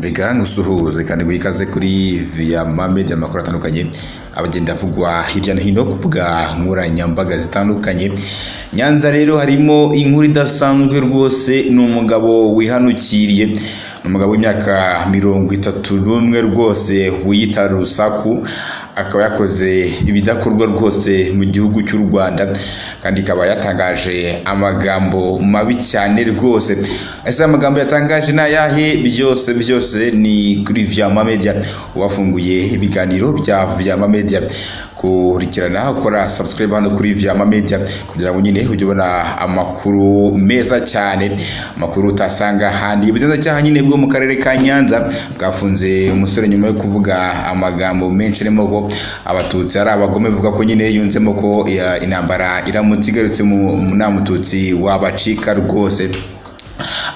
reka ngusuhuze kandi guha ikaze kuri viyama media amakuru atandukanye abagenda avugwa hirya no hino ku bwa nkoranyambaga zitandukanye nyanza rero harimo inkuru idasanzwe rwose ni umugabo wihanukiriye ni umugabo w'imyaka mirongo itatu n'umwe rwose wiyita rusaku akaba yakoze ibidakorwa rwose mu gihugu cy'u rwanda kandi ikaba yatangaje amagambo mabi cyane rwose ese amagambo yatangaje ni ayahe byose byose ni kuri vyama media wafunguye ibiganiro bya vyama media kurikirana ukora subscribe hano kuri vyama media kugira ngo nyine ujye ubona amakuru meza cyane amakuru utasanga ahandi ubugenzacyaha nyine bwo mu karere ka nyanza bwafunze umusore nyuma yo kuvuga amagambo menshi arimo ko abatutsi ari abagome bivuga ko nyine yunzemo ko ya, intambara iramutse igarutse mu mu- nta mututsi wabacika rwose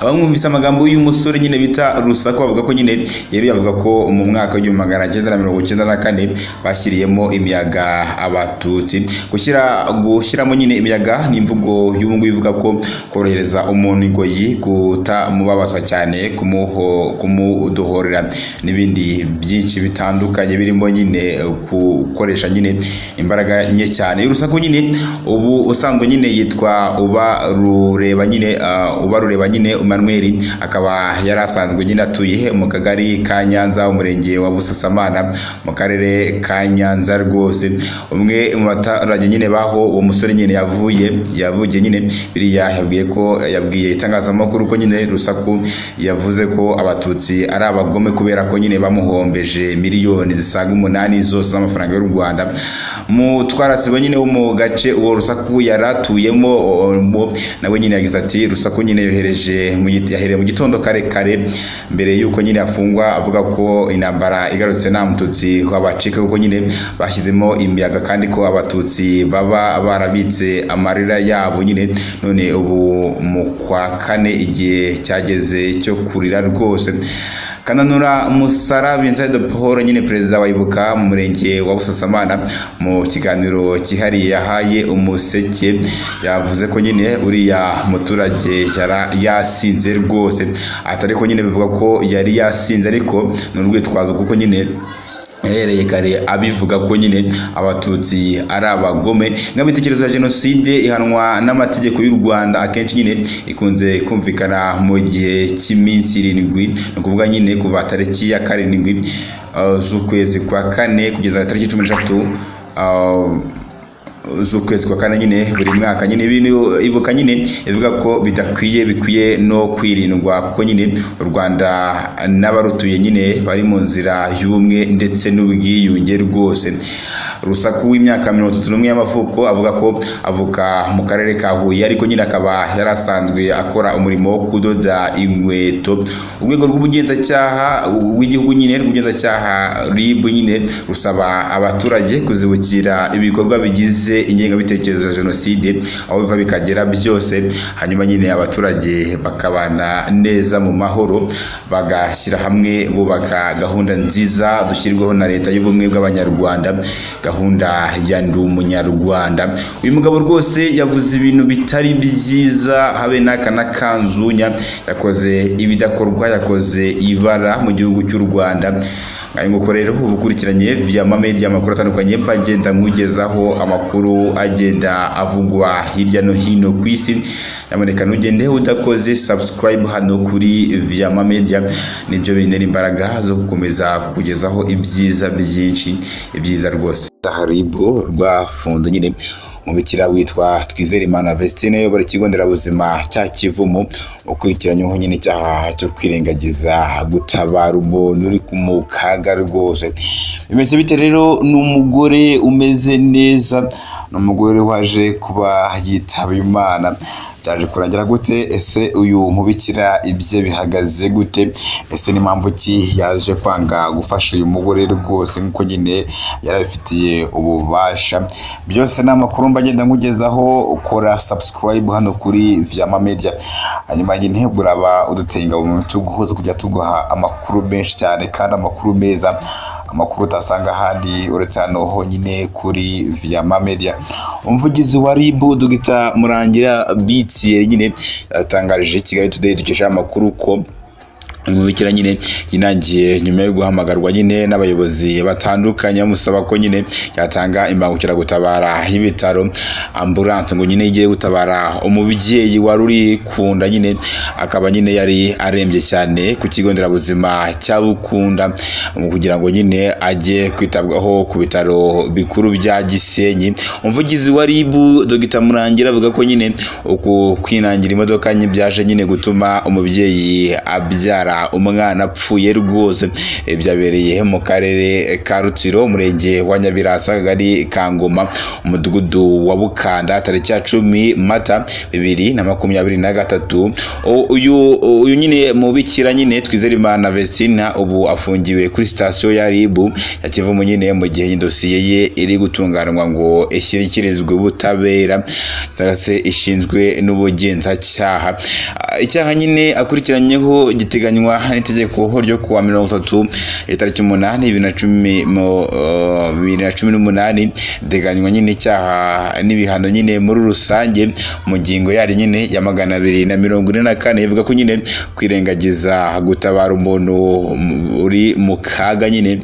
abamwumvise amagambo y'uyu musore nyine bita rusaku bavuga ko nyine yari yavuga ko mu mwaka w'igihumbi magana cyenda na mirongo cyenda na kane bashyiriyemo imiyaga abatutsi gushyira gushyiramo nyine imiyaga ni imvugo y'ubu ngubu ivuga ko korohereza umuntu ingoyi kutamubabaza cyane kumuho- kumudohorera n'ibindi byinshi bitandukanye birimo nyine gukoresha nyine imbaraga nke cyane urusaku nyine ubu usanzwe nyine yitwa uba rureba nyine ah, uba rureba nyine Emmanuel akaba yari asanzwe nyine atuye mu kagari ka Nyanza umurenge wa Busasamana mu karere ka Nyanza rwose umwe mu baturage nyine baho uwo musore nyine yavuye yavugiye nyine biriya yabwiye ko yabwiye itangazamakuru ko nyine rusaku yavuze ko abatutsi ari abagome kubera ko nyine bamuhombeje miliyoni zisaga umunani zose z'amafaranga y'u Rwanda mu twarasibo nyine wo mu gace uwo rusaku yari atuyemo o- o- nawe nyine yagize ati rusaku nyine yohereje mu gi- yahereye mu gitondo kare kare mbere y'uko nyine afungwa avuga ko intambara igarutse nta mututsi wabacika kuko nyine bashyizemo imiyaga kandi ko abatutsi baba barabitse amarira yabo nyine none ubu mu kwa kane igihe cyageze cyo kurira rwose kananura musara vincent de paul nyine perezida wa ibuka mu murenge wa busasamana mu kiganiro cyihariye yahaye umuseke yavuze ko nyine uriya muturage yara yasinze rwose atari ko nyine bivuga ko yari yasinze ariko ni urwitwazo kuko nyine yahereye kare abivuga ko nyine abatutsi ari abagome nk'abitekerezo ya jenoside ihanwa n'amategeko y'u rwanda akenshi nyine ikunze kumvikana mu gihe cy'iminsi irindwi ni ukuvuga nyine kuva tariki ya karindwi uh, z'ukwezi kwa kane kugeza tariki cumi n'eshatu uh, z'ukwezi kwa kane nyine buri mwaka nyine ibintu ibuka nyine ivuga ko bidakwiye bikwiye no kwirindwa kuko nyine u rwanda n'abarutuye nyine bari mu nzira y'ubumwe ndetse n'ubwiyunge rwose rusaku w'imyaka mirongo itatu n'umwe y'amavuko avuga ko avuka mu karere ka huye ariko nyine akaba yari asanzwe akora umurimo wo kudoda inkweto urwego rw'ubugenzacyaha w'igihugu nyine rw'ubugenzacyaha rib nyine rusaba abaturage kuzibukira ibikorwa bigize ingengabitekerezo ya jenoside aho biva bikagera byose hanyuma nyine abaturage bakabana neza mu mahoro bagashyira hamwe bubaka gahunda nziza dushyirwaho na leta y'ubumwe bw'abanyarwanda gahunda ya ndi umunyarwanda uyu mugabo rwose yavuze ibintu bitari byiza habe n'aka na kanzunya yakoze ibidakorwa yakoze ibara mu gihugu cy'u rwanda ayo nguko rero uba ukurikiranye via media amakuru atandukanye agenda nkugezaho amakuru agenda avugwa hirya no hino ku isi nyamuneka ntugende udakoze subscribe hano kuri via media nibyo bintera imbaraga zo gukomeza kukugezaho ibyiza byinshi ibyiza rwose taharibo rwafunze nyine umubikira witwa Twizerimana Vestine uyobora ikigo nderabuzima cya Kivumu ukurikiranyweho nyine icyaha cyo kwirengagiza gutabara umuntu uri mu kaga rwose bimeze bite rero ni umugore umeze neza ni umugore waje kuba yitaba Imana byaje kurangira gute ese uyu mubikira ibye bihagaze gute ese ni mpamvu ki yaje kwanga gufasha uyu mugore rwose nk'uko nyine yarabifitiye ububasha byose ni amakuru mba ngenda nkugezaho ukora subscribe hano kuri vyama media hanyuma nyine buraba uduteye ingabo mu bitugu zo kujya tuguha amakuru menshi cyane kandi amakuru meza amakuru utasanga ahandi uretse hano honyine kuri vyama media umuvugizi wa rib dogita murangira bitiye nyine yatangarije kigali today dukesha amakuru ko imubikira nyine yinangiye nyuma yo guhamagarwa nyine n'abayobozi batandukanye bamusaba ko nyine yatanga imbangukiragutabara y'ibitaro ambulanse ngo nyine igiye gutabara umubyeyi wari uri ku nda nyine akaba nyine yari arembye cyane ku kigo nderabuzima cya Bukunda mu kugira ngo nyine ajye kwitabwaho ku bitaro bikuru bya Gisenyi umuvugizi wa RIB Dr Murangira avuga ko nyine uku kwinangira imodoka nye byaje nyine gutuma umubyeyi abyara umwana apfuye rwose Eh, byabereye mu karere ka Rutsiro umurenge wa Nyabirasa akagari ka Ngoma umudugudu wa Bukanda tariki ya cumi Mata bibiri na makumyabiri na gatatu O- uyu uyu nyine mubikira nyine Twizerimana Vestina ubu afungiwe kuri sitasiyo ya RIB ya Kivumu nyine mu gihe dosiye ye iri gutunganwa ngo ishyikirizwe ubutabera cyangwa se ishinzwe n'ubugenzacyaha Ah, icyaha nyine akurikiranyeho giteganywa n'itegeko ryo kuwa mirongo itatu itariki umunani bibiri na cumi mu, eh, bibiri na cumi n'umunani iteganywa nyine icyaha n'ibihano nyine muri rusange mu ngingo yari nyine ya magana abiri na mirongo ine na kane ivuga ko nyine kwirengagiza gutabara umuntu mm, uri mu kaga nyine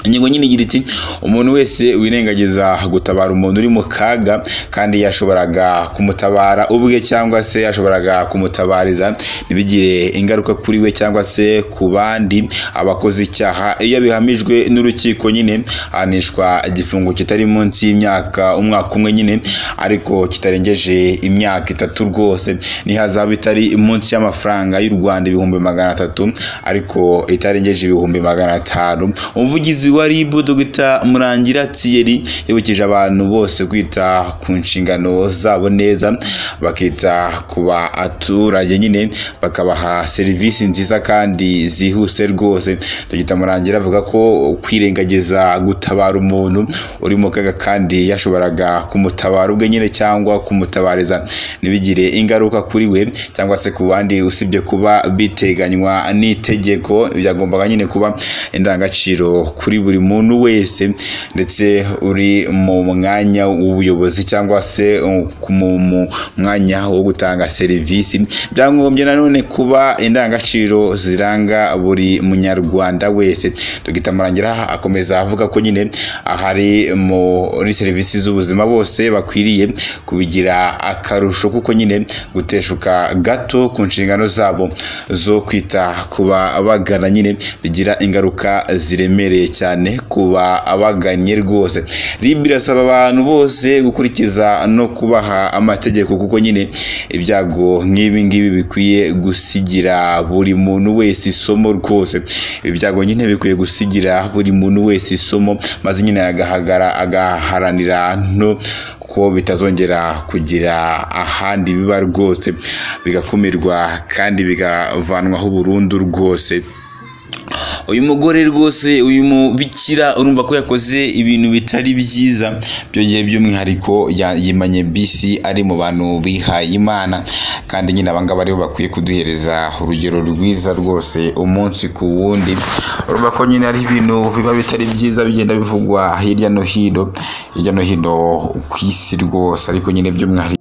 ingingo nyine igira iti umuntu wese wirengagiza gutabara umuntu uri mu kaga kandi yashoboraga kumutabara ubwe cyangwa se yashoboraga kumutabariza ntibigire ingaruka kuri we cyangwa se ku bandi abakoze icyaha iyo bihamijwe n'urukiko nyine ahanishwa igifungo kitari munsi y'imyaka umwaka umwe nyine ariko kitarengeje imyaka itatu rwose nihazaba itari munsi y'amafaranga y'u Rwanda ibihumbi magana atatu ariko itarengeje ibihumbi magana atanu umuvugizi wa RIB Dr Murangira Thierry yibukije abantu bose kwita ku nshingano zabo neza bakita ku baturage nyine bakabaha serivisi nziza kandi zihuse rwose Dr Murangira avuga ko kwirengagiza gutabara umuntu uri mu kaga kandi yashoboraga kumutabara ubwe nyine cyangwa kumutabariza ntibigire ingaruka kuri we cyangwa se ku bandi usibye kuba biteganywa n'itegeko byagombaga nyine kuba indangagaciro kuri buri muntu wese ndetse uri mu mwanya w'ubuyobozi cyangwa se uh, ku- mu mu mwanya wo gutanga serivisi byagombye nanone kuba indangagaciro ziranga buri munyarwanda wese Dr Murangira akomeza avuga ko nyine ahari muri serivisi z'ubuzima bose bakwiriye kubigira akarusho kuko nyine guteshuka gato ku nshingano zabo zo kwita ku babagana nyine bigira ingaruka ziremereye cyane ku babaganye rwose RIB irasaba abantu bose gukurikiza no kubaha amategeko kuko nyine ibyago nk'ibi ngibi bikwiye gusigira buri muntu wese isomo rwose ibi byago nyine bikwiye gusigira buri muntu wese isomo maze nyine agahagara agaharanira no ko bitazongera kugira ahandi biba rwose bigakumirwa kandi bigavanwaho burundu rwose uyu mugore rwose uyu mubikira urumva ko yakoze ibintu bitari byiza byongeye by'umwihariko ya- yimanye bisi ari mu bantu bihaye imana kandi nyine abangaba aribo bakwiye kuduhereza urugero rwiza rwose umunsi ku wundi urumva ko nyine ari ibintu biba bitari byiza bigenda bivugwa hirya no hino hirya no hino ku isi rwose ariko nyine by'umwihariko